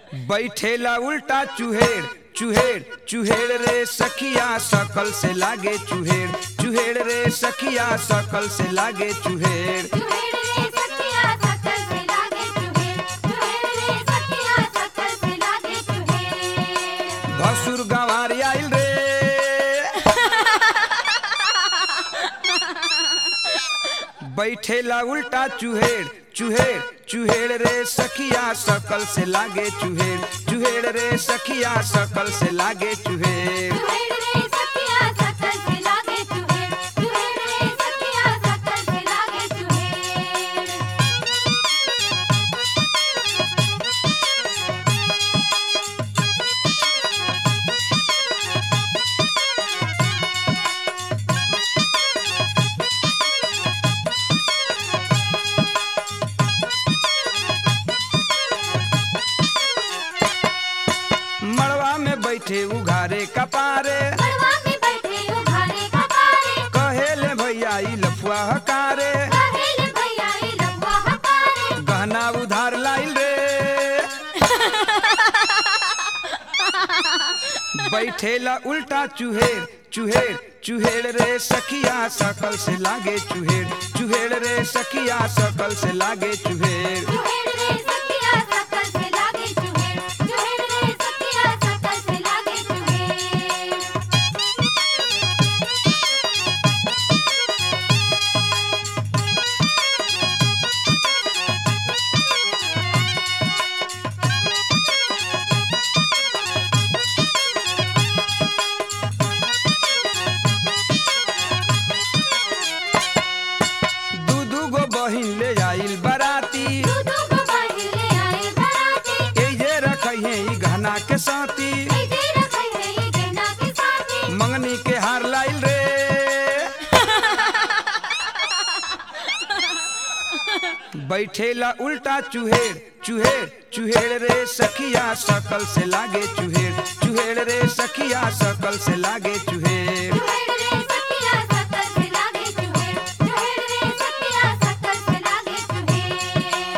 बैठेला उल्टा चुहेड़ चुहेड़ चुहेड़ रे सखिया सकल से लागे चुहेड़ चुहेड़ रे सखिया सकल से लागे चुहेड़ चुहेड़ रे सखिया सकल से लागे चुहेड़ चुहेड़ रे सखिया सकल से लागे चुहेड़ भसुर गंवार आइल रे बैठेला उल्टा चुहेड़ चुहेड़ चुहेड़ रे सखिया सकल से लागे चुहेड़ चुहेड़ रे सखिया सकल से लागे चुहेड़ चुहेड़ रे सखिया सकल से लागे चुहेड़ चुहेड़ रे सखिया सकल से लागे चुहेड़ मड़वा में बैठे उघारे कपारे मड़वा में बैठे उघारे कपारे कहेले भैया ई लफुआ हकारे कहेले भैया ई लबुआ हकारे गहना उधार लाइल रे बैठेला उल्टा चुहेड़ चुहेड़ चुहेड़ रे सखिया सकल से लागे चुहेड़ चुहेड़ रे सखिया सकल से लागे चुहेड़ चुहेड़ रे सखिया सकल से लागे चुहेड़ चुहेड़ रे सखिया सकल से लागे चुहेड़ दू दू गो बहिन ले आइल बराती दू दू गो बहिन ले आए बराती एजे रखिए ई गहना के साथी ऐ जे रखै है ई गहना के साथी मंगनी के हार लाइल रे बैठेला उल्टा चुहेड़ चुहेड़ चुहेड़ रे सखिया सकल से लागे चुहेड़ चुहेड़ रे सखिया सकल से लागे चुहेड़ चुहेड़ रे सखिया सकल से लागे चुहेड़ चुहेड़ रे सखिया सकल से लागे चुहेड़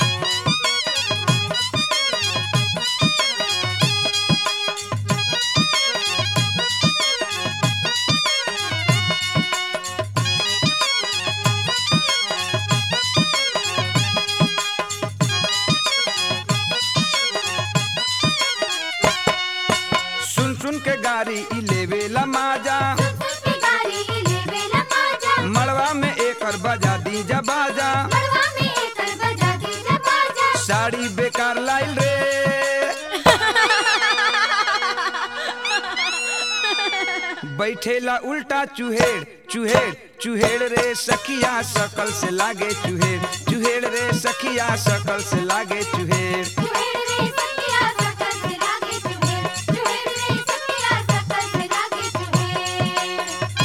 सुन सुन के गाड़ी ई लेवेला माजा सुन के गाड़ी ई लेवे ला माजा मड़वा में एकर बजा दी बाजा मड़वा में एकर बजा दी जा बाजा साड़ी बेकार लाइल रे बैठेला उल्टा चुहेड़ चुहेड़ चुहेड़ रे सखिया सकल से लागे चुहेड़ चुहेड़ रे सखिया सकल से लागे चुहेड़ चुहेड़ रे सखिया सकल से लागे चुहेड़ चुहेड़ रे सखिया सकल से लागे चुहेड़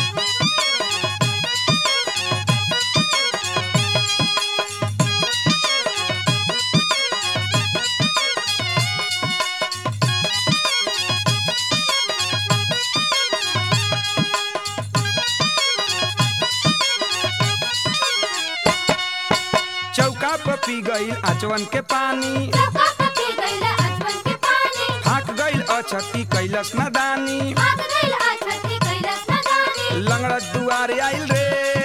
चौका पर पी गईल आचवन के पानी चौका पर पी गइला अजवन के पानी फाक गईल अछती कैलस नदानी भाग गइल अछती कैलाश नदानी लंगड़ा दुआर आइल रे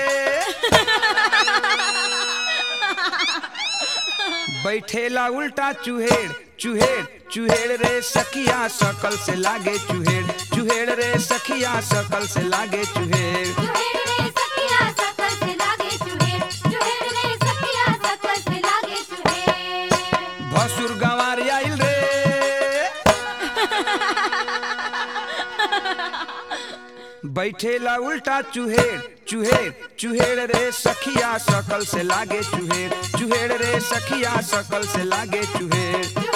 बैठेला उल्टा चुहेड़ चुहेड़ चुहेड़ रे सखिया सकल से लागे चुहेड़ चुहेड़ रे सखिया सकल से लागे चुहेड़ चुहेड़ रे सखिया सकल से लागे चुहेड़ चुहेड़ रे सखिया सकल से लागे चुहेड़ भसुर गंवार आइल रे बैठेला उल्टा चुहेड़ चुहेड़ चुहेड़ रे सखिया सकल से लागे चुहेड़ चुहेड़ रे सखिया सकल से लागे चुहेड़ चुहेड़